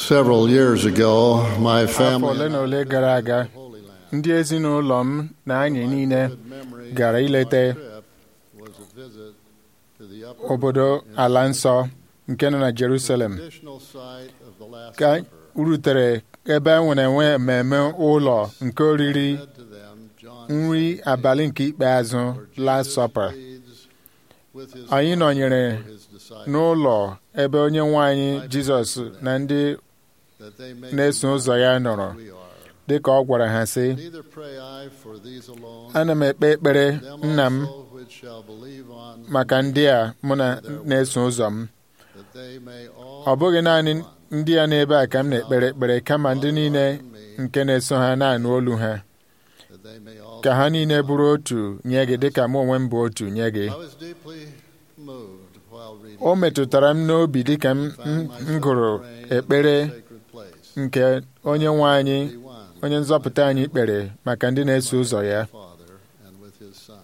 Several years ago, my afọ family ole na ole gara aga Holy Land. ndị ezinụlọ m na anyị niile Good memory gara of ileta my trip was a visit to the upper obodo room in ala Jerusalem, nsọ nke nọ na the Jerusalem traditional site of the Last ka anyị Supper. rutere ebe a nwere enwe mmemme ụlọ nke oriri Said to them, John nri said, abalị nke ikpeazụ "For Last Jesus Supper pleads with his anyị Father nọnyere for his disciples, n'ụlọ ebe onye nwe anyị Jizọs na ndị that they may na-eso be ụzọ ya one nọrọ as we are. dịka ọ gwara ha sị Neither pray I for these alone, ana m ekpe ekpere them nna m also which shall believe on maka ndị a mụ na na-eso ụzọ m that they may all ọ bụghị naanị be one. ndị a n'ebe a ka m na-ekpere ekpere kama ndị niile nke na-eso ha na-anụ olu ha that they may all ka ha niile bụrụ otu nye gị dịka mụ onwe m bụ otu nye gị I was deeply moved while reading o metụtara m n'obi dịka m m- m gụrụ ekpere sacred place. nke onye nwe anyị Be one onye nzọpụta anyị kpere maka ndị na-eso ụzọ ya with the Father and with his Son.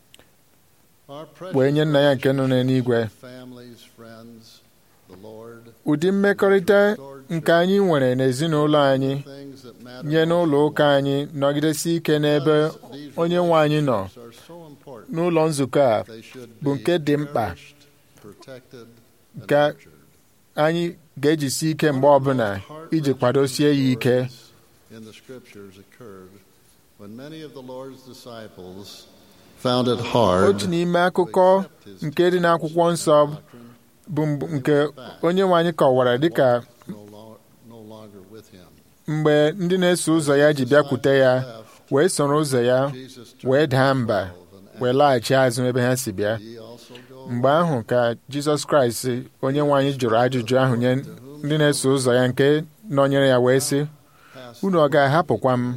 Our wee nye nna ya nke nọ precious n'eluigwe families, friends, the Lord, ụdị mmekọrịta nke anyị nwere n'ezinụlọ anyị things that matter nye n'ụlọ most ụka anyị nọgidesi ike n'ebe Because these onye nwe anyị nọ relationships are so important. n'ụlọ nzukọ a They should bụ be nke dị mkpa cherished, protected, and Ka nurtured. anyị ga-ejisi ike mgbe ọbụla iji kwadosie ya ike In the scriptures occurred when many of the Lord's disciples found it hard otu n'ime akụkọ nke dị n'akwụkwọ nsọ bụ mbụ- nke onye nwe anyị kọwara dịka no, lo- no longer with him. mgbe ndị na-eso ụzọ ya ji bịakwute ya wee soro ụzọ ya Jesus wee turned daa to mba the twelve and wee laghachi azụ ebe ha si bịa asked, "Ye also go mgbe ahụ ka jizọs kraịst onye nwe anyị jụrụ ajụjụ ahụ nye ndị na-eso ụzọ ya nke nọnyere ya wee sị past unu ọ ga-ahapụkwa m life,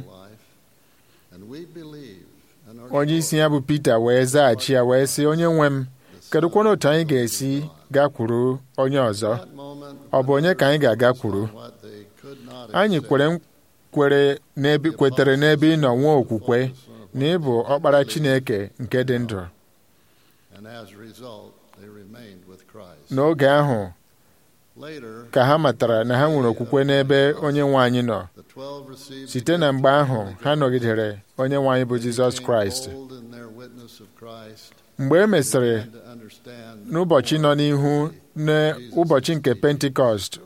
and we believe and are onye isi ya bụ pita wee zaghachi ya wee sị onye nwe m kedụkwana otu anyị ga-esi gakwuru onye ọzọ That moment ọ bụ onye ka anyị ga-agakwuru what they could not anyị accept. kwere kwere n'ebe kwetere n'ebe ị nọ nwee okwukwe na ị bụ ọkpara chineke nke dị ndụ And as a result, they remained with Christ. n'oge ahụ Later, ka ha matara na ha nwere okwukwe n'ebe onye nwe anyị nọ the 12 received site na mgbe ahụ ha nọgidere onye nwe anyị bụ jizọs kraịst bold in their witness of Christ, mgbe e mesịrị and to understand n'ụbọchị nọ n'ihu n'ụbọchị nke pentikọst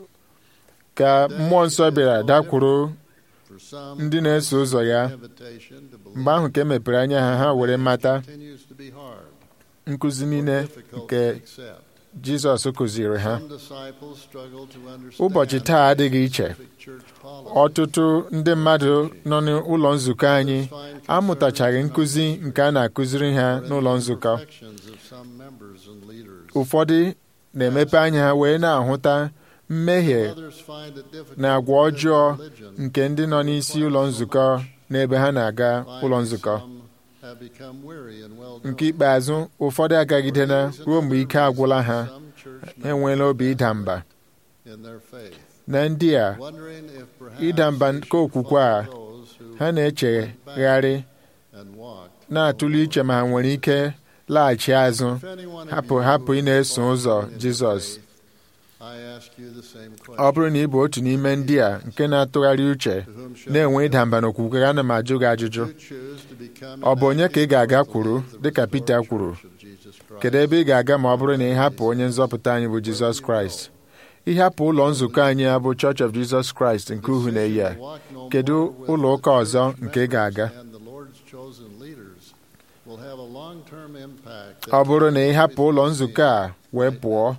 ka mmụọ nsọ bịara dakwuru for some ndị na-eso ụzọ ya invitation to believe mgbe ahụ ka e mepere anya ha ha were mata continues to be hard, nkụzi niile difficult nke to accept. jizọs kụziri ha Some disciples struggle to understand ụbọchị taa adịghị iche specific church policy. ọtụtụ ndị mmadụ nọ n'ụlọ nzukọ anyị amụtachaghị nkụzi nke a na-akụziri ha n'ụlọ nzukọ Imperfections of some members and leaders. ụfọdụ na-emepe anya ha wee na-ahụta mmehie Others find it difficult na agwa to live ọjọọ religion nke ndị nọ n'isi ụlọ nzukọ n'ebe ha na-aga ụlọ nzukọ Some have become weary and well nke ikpeazụ ụfọdụ agagidela ruo mgbe ike agwụla ha Some church ha enweela obi ịda mba in their faith, na ndị a wondering if perhaps ịda mba they nke should okwukwe a follow those who ha na-echegharị and walked. na-atụle iche ma ha nwere ike laghachi azụ If anyone of hapụ you hapụ ị na-eso fallen ụzọ in Jizọs faith, I ask you the same ọ question. bụrụ na ị bụ otu n'ime ndị a nke na-atụgharị uche To whom shall na-enwe I ịda go? mba n'okwukwe ana m ajụ gị ajụjụ You choose to become ọ bụ onye ka ị ga-aga ambassadors kwuru of the dịka Pita restored kwuru church of Jesus Christ. kedu ebe ị ga-aga ma ọ bụrụ na ị hapụ onye nzọpụta anyị bụ Jizọs Kraịst ịhapụ ụlọ nzukọ anyị a bụ Church of Jesus Christ nke uhu na-eyi a Walk no kedu more with ụlọ the ụka ọzọ church nke ị ga-aga members and the Lord's chosen leaders will have a long-term impact that ọ bụrụ na ị hapụ everything ụlọ we nzukọ a wee pụọ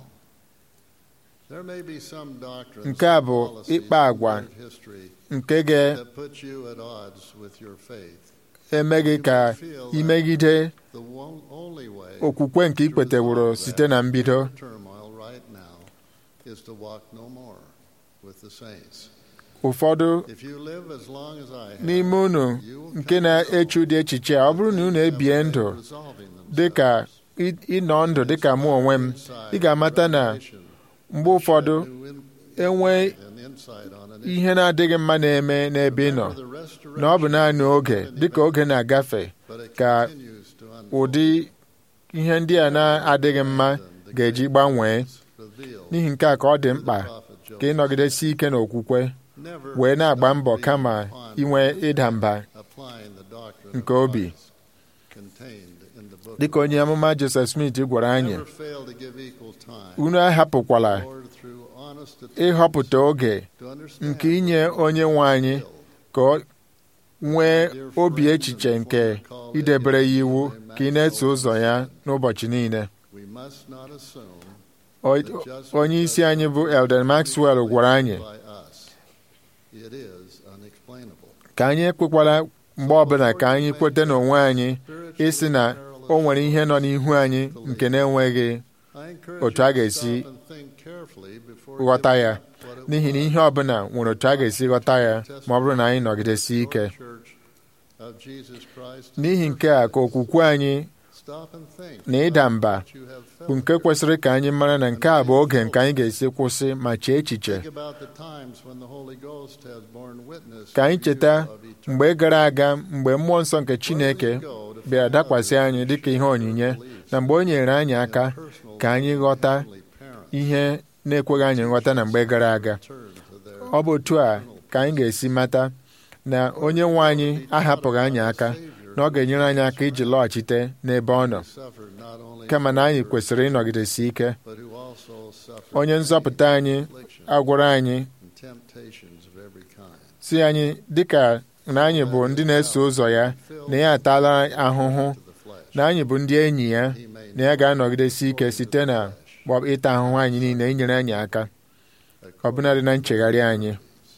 There may be some doctrines Nke a and bụ policies ịkpa agwa in history nke ga-eme that put you at odds with your faith. gị ka imegide The one, only way okwukwe nke to ikweteworo resolve site that na mbido inner turmoil right now is to walk no more with the saints. ụfọdụ If you live as long as I have, n'ime unu you will nke come na-eche ụdị echiche a ọ bụrụ na unu ebie ndụ dị ka ị- ịnọ ndụ dị ka mụ onwe m ị ga-amata na mgbe ụfọdụ enwe ihe na-adịghị mma na-eme n'ebe ị nọ na ọ bụ naanị oge dịka oge na-agafe ka ụdị ihe ndị a na-adịghị mma ga-eji gbanwee n'ihi nke a ka ọ dị mkpa ka ịnọgidesi ike n'okwukwe never wee na-agba stop mbọ reading kama upon inwe ịda mba applying the doctrine nke of obi. Christ contained in the book dịka onye amụma Joseph Smith gwara anyị Never fail to give equal time unu ahapụkwala Lord, through honest ịhọpụta oge to understand nke inye onye nwe anyị ka ọ nwee obi echiche nke idebere ya iwu ka ị na-eso ụzọ ya n'ụbọchị niile we must not assume O- onye isi anyị bụ Elden Maxwell gwara anyị by us. It is unexplainable. ka anyị ekwekwala mgbe ọbụla ka anyị kweta n'onwe anyị ịsị na o nwere ihe nọ n'ihu anyị nke na-enweghị I encourage Otu a you to ga-esi stop and think carefully before ghọta giving ya up what it n'ihi na was. ihe ọbụla nwere otu a ga-esi ghọta ya ma ọ bụrụ na anyị nọgidesi ike Church of Jesus Christ n'ihi nke a ka okwukwe anyị Stop and think na ịda mba what you have felt. bụ nke kwesịrị ka anyị mara na nke a bụ oge nke anyị ga-esi kwụsị ma chee echiche Think about the times when the Holy Ghost has borne witness ka anyị to cheta you of eternal mgbe gara aga mgbe mmụọ nsọ nke Chineke Where will you go to bịara find dakwasị others anyị who dịka ihe share your onyinye beliefs na mgbe o nyere anyị and aka personal ka anyị ghọta heavenly parents ihe na-ekweghị anyị nghọta na mgbe gara aga turn to their ọ bụ otu a ka anyị ga-esi mata na onye nwe anyị ahapụghị anyị aka na ọ ga-enyere anyị aka iji lọghachite n'ebe ọ nọ suffered not only kama na anyị kwesịrị ịnọgidesi ike but who also suffered onye nzọpụta anyị affliction agwara anyị and temptations of every kind. si anyị dịka na anyị bụ ndị na-eso ụzọ ya na ya atala ahụhụ to the flesh. na anyị bụ ndị enyi ya He may na ya ga-anọgidesi ike site na gbọ- ịta ahụhụ anyị niile inyere anyị aka ọbụnadị na nchegharị anyị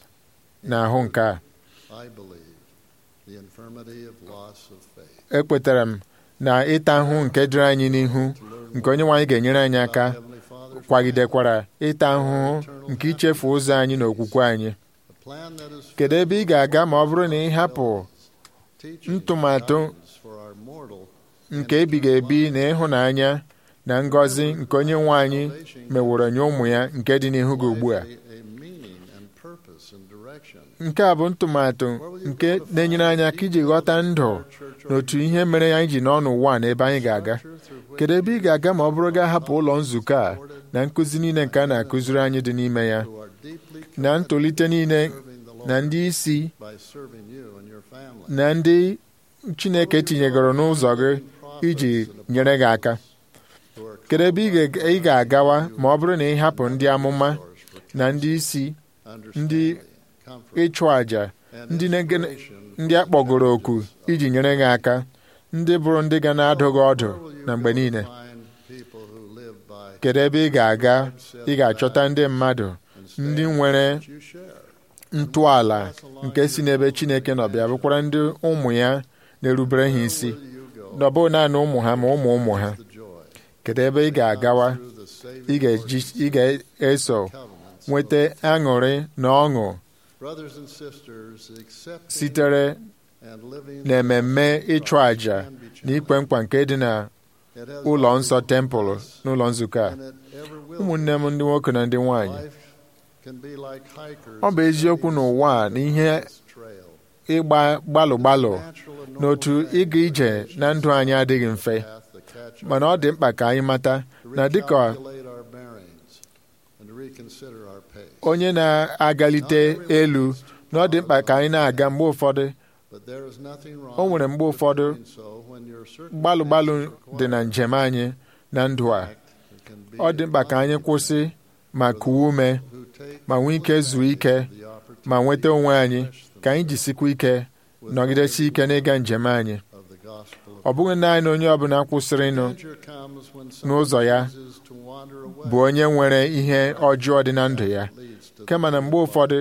na ahụ nke a I believe the infirmity of loss of faith. ekwetara m na ịta ahụhụ nke dịrị anyị n'ihu To learn nke onye nwe anyị ga-enyere anyị aka about Heavenly Father's kwagidekwara ịta ahụhụ nke ichefu ụzọ anyị na okwukwe anyị plan, a plan that is kedu ebe ị ga-aga ma ọ bụrụ na ị hapụ teaching ntụmatụ guidance for our mortal nke ebighị ebi na ịhụnanya na ngọzi nke onye nwe anyị meworo nye ụmụ ya nke dị n'ihu gị ugbu a life a, a meaning and purpose and direction. nke a bụ ntụmatụ nke na-enyere anyị aka iji ghọta ndụ na otu ihe mere anyị ji nọ n'ụwa a na ebe anyị ga-aga Structure through which kedu ebe ị ga-aga ma ọ bụrụ gaa hapụ ụlọ nzukọ a na nkụzi niile nke a na-akụziri anyị dị n'ime ya who are deeply na committed ntolite niile to serving the Lord na ndị isi by serving you and your family. na ndị Chineke tinyegoro n'ụzọ gị iji nyere gị aka Who are kedu ebe ị ga- ị ga-agawa ma ọ bụrụ na ị hapụ ndị amụma source for na ndị isi understanding, comfort, ịchụ àjà and ndị na-ege- inspiration ndị a kpọgoro oku iji nyere gị aka ndị bụrụ ndị ga na-adụ gị ọdụ Where will you na mgbe go to niile find people who live by kedu ebe ị ga-aga ị ga-achọta ndị mmadụ and ndị stand nwere that you share? ntọala nke si n'ebe Chineke nọ bịa bụkwara ndị ụmụ ya na-erubere ha isi Where will you go? na ọ bụghị naanị ụmụ ha ma ụmụ ụmụ ha The joy kedu ebe ị ga-agawa through the saving ị ga-eji ị ga-eso covenants. nweta aṅụrị na ọṅụ Brothers and sisters, accepting sitere and living n'ememme ịchụ àjà na ikpe nkwa nke dị na It has ụlọ always nsọ been tempụl us, n'ụlọ nzukọ a and it ever will ụmụnne m ndị nwoke na ndị be. nwanyị Life can be like hikers ọ bụ eziokwu n'ụwa a na ihe trail. ịgba gbalụ gbalụ Natural and n'otu normal ịga ije na ndụ anyị adịghị mfe path that catch mana ọ dị mkpa ka anyị mata to na dịka recalculate our bearings and to reconsider our pace. onye na-agalite elu na ọ dị mkpa ka anyị na-aga mgbe ụfọdụ But there is nothing wrong o nwere mgbe with ụfọdụ doing so when your gbalụ gbalụ circumstances dị na require njem anyị na ndụ a it. It can be ọ dị mkpa ka anyị kwụsị ma kuwe ume who take ma nwee ike zuo ike the opportunity ma nweta onwe anyị to refresh ka anyị jisikwa ike with nọgidesi ike n'ịga njem anyị of the gospel of ọ bụghị naanị onye ọbụla kwụsịrịnụ Danger comes when n'ụzọ ya someone chooses to wander away. bụ onye nwere ihe ọjọọ dị na ndụ ya Leads to kama na the mgbe ụfọdụ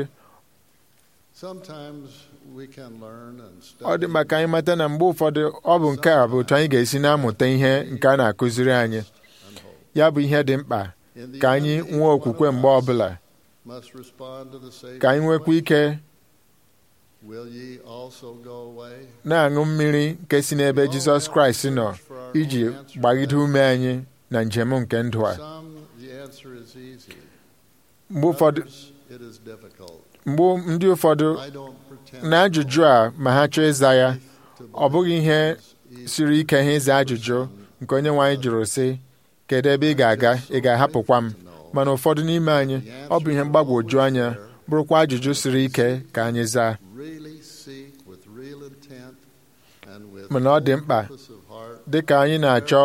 Sometimes we can learn and ọ dị study mma ka anyị mata na mgbe ụfọdụ ọ bụ nke a bụ otu anyị ga-esi na-amụta ihe nke a na-akụziri anyị and hope. ya bụ ihe dị mkpa In the ka end, anyị each nwee one okwukwe of mgbe us ọbụla must respond to the Savior's ka anyị nwekwa question, ike Will ye also go away? na-aṅụ mmiri nke si n'ebe Jizọs Kraịst nọ iji gbagide ume anyị na njem nke ndụ a Some, the answer is easy. mgbe ụfọdụ Others, it is difficult. mgbe ndị ụfọdụ I don't pretend na ajụjụ a ma ha chọọ ịza ya to ọ bụghị ihe believe it's siri ike ha ịza ajụjụ nke onye nwe anyị jụrụ sị kedu ebe ị ga-aga ị ga-ahapụkwa m mana ụfọdụ n'ime anyị ọ bụ ihe mgbagwoju anya bụrụkwa ajụjụ siri ike ka anyị zaa really seek with real intent and with mana ọ dị mkpa purpose of heart dị ka anyị na-achọ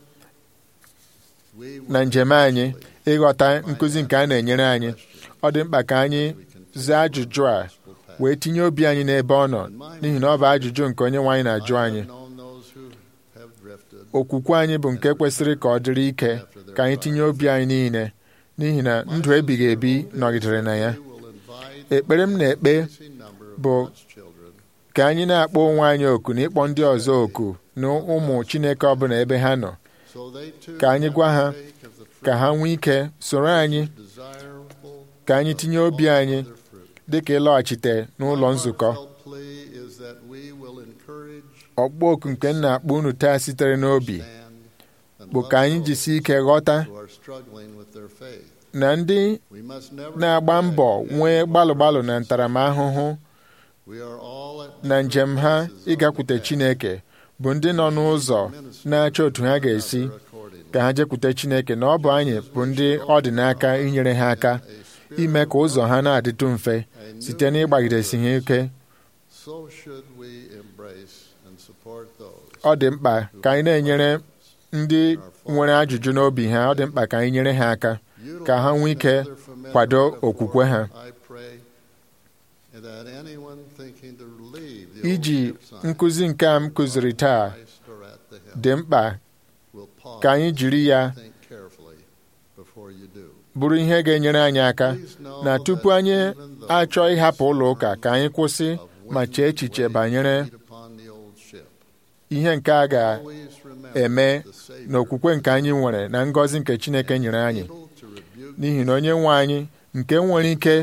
we will na njem anyị ịghọta nkụzi nke a na-enyere anyị ọ dị mkpa ka anyị zaa ajụjụ a wee tinye obi anyị n'ebe ọ nọ n'ihi na ọ bụ ajụjụ nke onye nwe anyị na-ajụ anyị known those who have drifted okwukwe anyị bụ nke kwesịrị ka ọ dịrị ike ka anyị tinye obi anyị niile n'ihi na ndụ ebighị ebi nọgidere na ya we will invite ekpere m na-ekpe a number of bụ God's children ka anyị na-akpọ onwe anyị oku na ịkpọ ndị ọzọ oku na ụmụ Chineke ọbụla ebe ha nọ so they too ka anyị can gwa ha partake of the fruit ka ha nwee ike soro anyị desirable ka anyị tinye obi anyị of their fruit. dị ka ịlọghachite n'ụlọ Our nzukọ heartfelt plea is that we will encourage, ọkpọ oku nke m na-akpọ unu taa sitere n'obi stand, and bụ love ka anyị those jisie ike ghọta who are struggling with their faith. na ndị We must never na-agba neglect mbọ any nwee of our gbalụ gbalụ na brothers and ntaramahụhụ sisters. We are all at na njem ha different places on ịgakwute the path. Chineke bụ ndị nọ n'ụzọ na-achọ otu ha ga-esi ka ha jekwute Chineke na ọ bụ anyị bụ ndị ọ dị n'aka inyere ha aka ime ka ụzọ ha na-adịtụ mfe site n'ịgbagidesi ha ike So should we embrace and support those ọ dị mkpa ka anyị na-enyere ndị nwere ajụjụ n'obi ha ọ dị mkpa ka anyị nyere ha aka ka ha nwee ike Utilizing another familiar kwado metaphor, okwukwe ha. I pray that anyone thinking to leave the iji old ship sign nkụzi nke a m kụziri taa Christ or at the helm dị mkpa will pause ka anyị jiri ya and think carefully before you do. bụrụ ihe ga-enyere anyị aka Please know na tupu that anyị even those achọ ịhapụ ụlọ ụka ka anyị kwụsị of ma chee echiche banyere feet upon the old ship. ihe nke a Always ga-eme remember the Savior na okwukwe nke anyị nwere na ngọzi nke Chineke nyere anyị able to rebuke n'ihi na onye nwe anyị nke nwere ike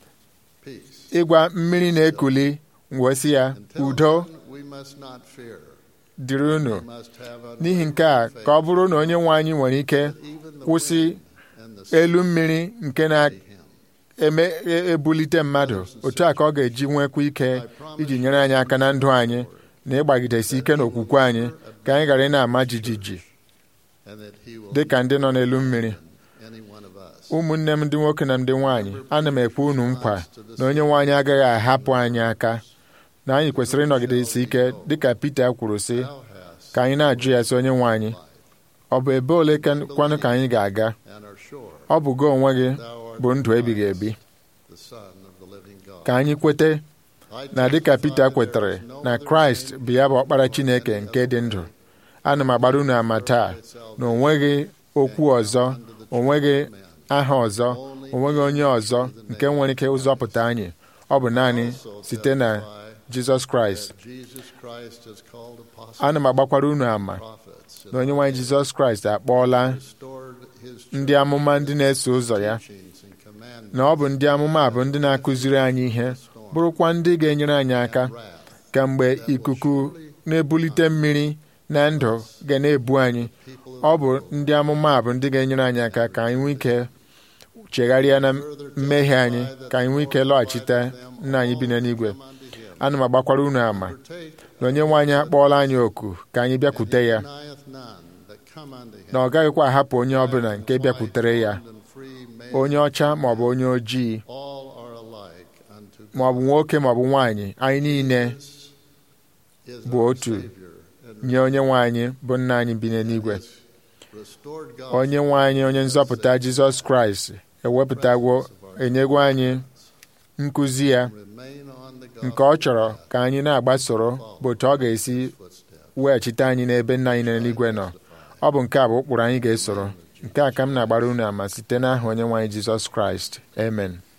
peace. ịgwa mmiri na-ekuli wee sị ya Until udo then, we must not fear. dịrị unu We must have n'ihi nke a unwavering ka ọ bụrụ na onye nwe anyị nwere ike faith that even the kwụsị wind and the sea elu mmiri nke obey him. na-ebulite mmadụ otu a ka ọ ga-eji nwekwa ike iji nyere anyị aka na ndụ anyị na ịgbagidesi ike n'okwukwe anyị ka anyị ghara ị na-ama jijiji And that he will dị ka ndị nọ n'elu mmiri any one of us. ụmụnne m ndị nwoke na ndị nwaanyị ana m ekwe unu nkwa na onye nwe anyị agaghị ahapụ anyị aka na anyị kwesịrị ịnọgidesi ike dịka Pita kwuru sị Thou hast ka anyị na-ajụ ya sị onye nwe anyị ọ bụ ebe ole ka- kwanụ ka anyị ga-aga and are sure ọ bụ gị onwe gị thou art bụ ndụ the ebighị Christ, ebi the Son of the living God. ka anyị kwete I na dịka testify Pita there kwetere is no na other Kraịst name bụ ya bụ ọkpara given Chineke any nke other dị ndụ name ana m agbara unu ama taa na o nweghị okwu ọzọ o nweghị aha ọzọ o nweghị onye ọzọ nke nwere ike ụzọpụta anyị ọ bụ naanị Also site na testify Jizọs Kraịst that Jesus Christ has called apostles ana m agbakwara unu ama prophets na onye nwaanyị Jizọs Kraịst akpọọla restored his ndị amụma ndị na-eso ụzọ ya teachings and commandments na ọ bụ ndị amụma a bụ ndị na-akụziri anyị ihe bụrụkwa ndị ga-enyere anyị aka wrath ka mgbe ikuku na-ebulite mmiri na ndụ ga na-ebu anyị people ọ bụ ndị amụma a bụ ndị ga-enyere anyị aka ka anyị nwee ike chegharịa na mmehie anyị ka anyị nwee ike lọghachite nna anyị bi n'eluigwe unto him. ana m agbakwara unu ama Partake na onye nwe anyị akpọọla anyị oku ka anyị bịakwute ya denieth none that come unto him. na ọ gaghịkwa ahapụ onye ọbụla nke bịakwutere ya Bond and free made onye ọcha maọbụ onye ojii all are alike unto God. maọbụ nwoke maọbụ nwaanyị anyị niile Is bụ our otu Savior and nye onye nwe anyị bụ nna anyị bi n'eluigwe restored God onye nwe anyị onye nzọpụta Jizọs Kraịst ewepụtagwo enyegwo anyị nkụzi ya remain on the nke ọ chọrọ ka anyị na-agbasoro bụ otu ọ ga-esi footsteps. weghachite anyị n'ebe nna anyị n'eluigwe nọ ọ bụ nke a bụ ụkpụrụ anyị ga-esoro nke a ka m na-agbara unu ama site n'aha onye nwe anyị Jizọs Kraịst amen